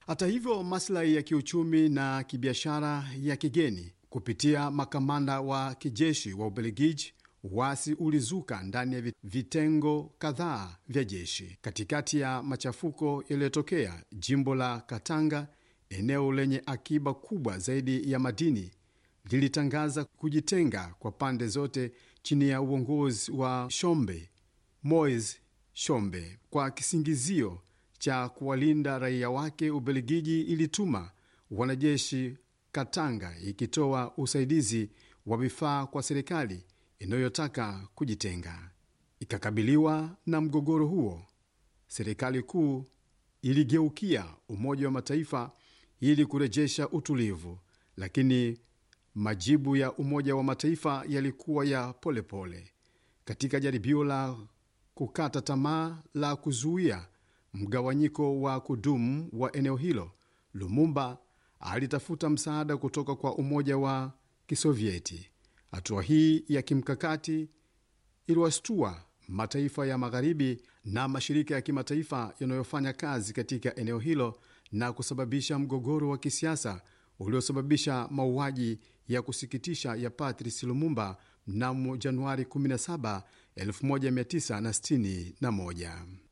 Hata hivyo, maslahi ya kiuchumi na kibiashara ya kigeni kupitia makamanda wa kijeshi wa Ubelgiji, wasi ulizuka ndani ya vitengo kadhaa vya jeshi katikati ya machafuko yaliyotokea jimbo la Katanga. Eneo lenye akiba kubwa zaidi ya madini lilitangaza kujitenga kwa pande zote chini ya uongozi wa Shombe Moise Shombe kwa kisingizio cha kuwalinda raia wake. Ubelgiji ilituma wanajeshi Katanga, ikitoa usaidizi wa vifaa kwa serikali inayotaka kujitenga. Ikakabiliwa na mgogoro huo, serikali kuu iligeukia Umoja wa Mataifa ili kurejesha utulivu, lakini majibu ya Umoja wa Mataifa yalikuwa ya polepole pole. Katika jaribio la kukata tamaa la kuzuia mgawanyiko wa kudumu wa eneo hilo, Lumumba alitafuta msaada kutoka kwa Umoja wa Kisovieti. Hatua hii ya kimkakati iliwashtua mataifa ya Magharibi na mashirika ya kimataifa yanayofanya kazi katika eneo hilo na kusababisha mgogoro wa kisiasa uliosababisha mauaji ya kusikitisha ya Patrice Lumumba mnamo Januari 17, 1961.